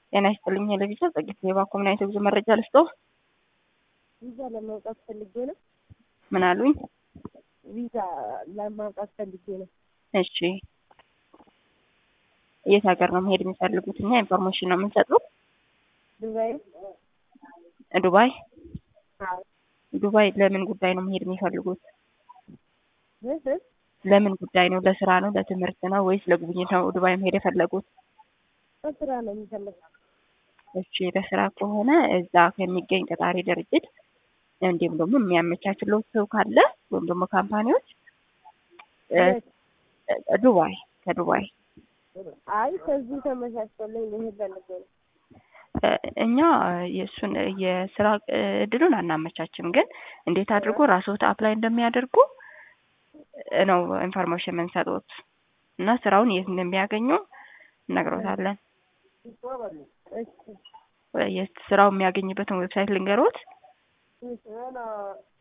ጤና ይስጥልኝ ለቪዛ ጸጊት ሌባ ኮምናይት ብዙ መረጃ ልስጦ ቪዛ ለማውጣት ፈልጌ ነው። ምን አሉኝ? ቪዛ ለማውጣት ፈልጌ ነው። እሺ የት ሀገር ነው መሄድ የሚፈልጉት? እኛ ኢንፎርሜሽን ነው የምንሰጡት። ዱባይ ዱባይ አዎ። ዱባይ ለምን ጉዳይ ነው መሄድ የሚፈልጉት? እህ ለምን ጉዳይ ነው? ለስራ ነው? ለትምህርት ነው ወይስ ለጉብኝት ነው ዱባይ መሄድ የፈለጉት? በስራ ነው የሚፈልገው። እሺ ለስራ ከሆነ እዛ ከሚገኝ ቀጣሪ ድርጅት እንዲሁም ደግሞ የሚያመቻችለው ሰው ካለ ወይም ደግሞ ካምፓኒዎች እ ዱባይ ከዱባይ አይ ከዚህ ተመቻችቶልኝ ልሄድ ፈልጌ ነው። እ እኛ የእሱን የስራ እድሉን አናመቻችም፣ ግን እንዴት አድርጎ ራስዎት አፕላይ እንደሚያደርጉ ነው ኢንፎርሜሽን የምንሰጡት እና ስራውን የት እንደሚያገኙ እነግሮታለን። እሺ የስራው የሚያገኝበትን ዌብሳይት ልንገሮት።